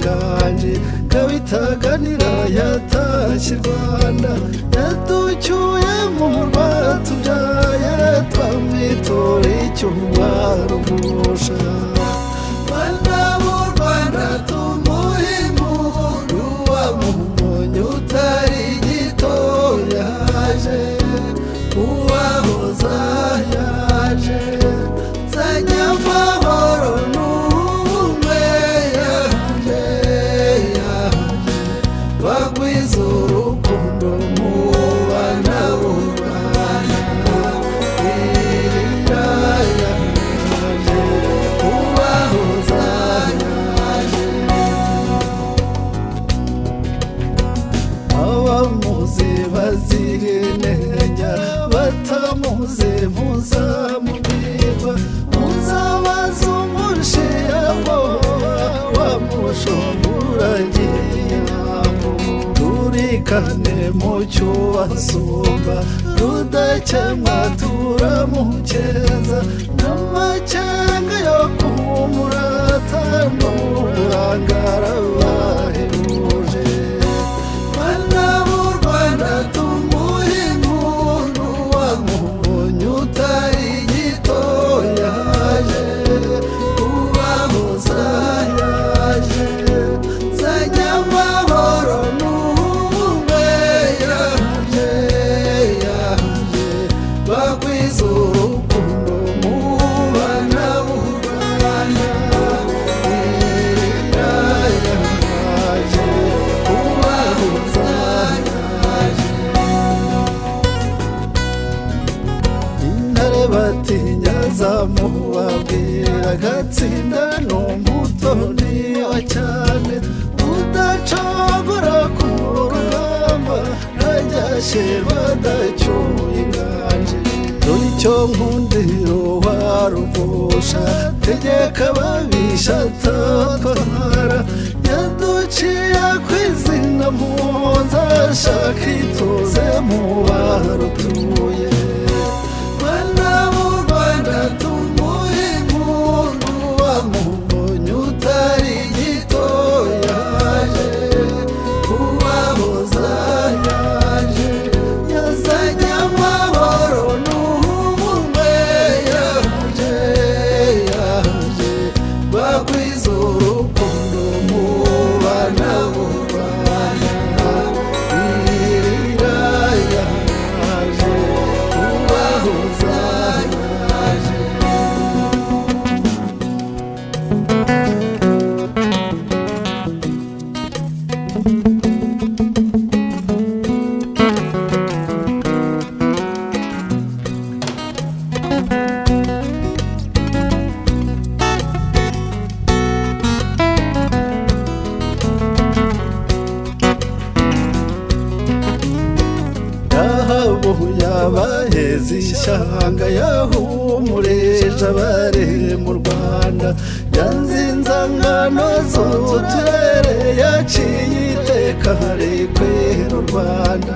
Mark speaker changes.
Speaker 1: ganje kabitaganira yatashye i rwanda yatucyuye mu murwa tubyaye twamwitora icyumwaro umusha rwanda mu rwanda tumuhimuru wamumonye utari gito yaje uwahoza yaje zanya amahoro n'ubumwe yaje yaje bagwiza urukundo mu bana b'u Rwanda iriya yaje ubahoza yaje abamuzi bazira intege batamuzi muzamubwirwa muzabaza umushiyamo wamushungura ngiyamo turikane mu cyubasumba tudakemwa turamukeza n'amakenga yo kumurata n'uburangara bahebuje Mana mu Rwanda tumuhe umuntu wamubonye utari gito yaje kubahoza yaje nzanya amahoro n'ubumwe yaje yaje bagwiza urukundo mu bana b'u Rwanda iriya yaje kubahoza yaje intare batinya zamubabwira agatsinda ni umuto niwa cyane udacagura ku rugamba ntajyashye badacyuye inganje dore icyo nkundiro waruvusha tegeka babisha atatwara yaduciye ku izina mpunza shaka ituze mu barutuye Mana mu Rwanda tumuhe umuntu wamubonye utari gito yaje kubahoza yaje yazanye amahoro n'ubumwe yaje yaje bagwiza urukundo mu bana b'u Rwanda irira yaje kubahoza yaje yahabu yabaheze ishyanga yahumureje abare mu rwanda yanzinzangano z'uturere yaciye iteka hari kwera u rwanda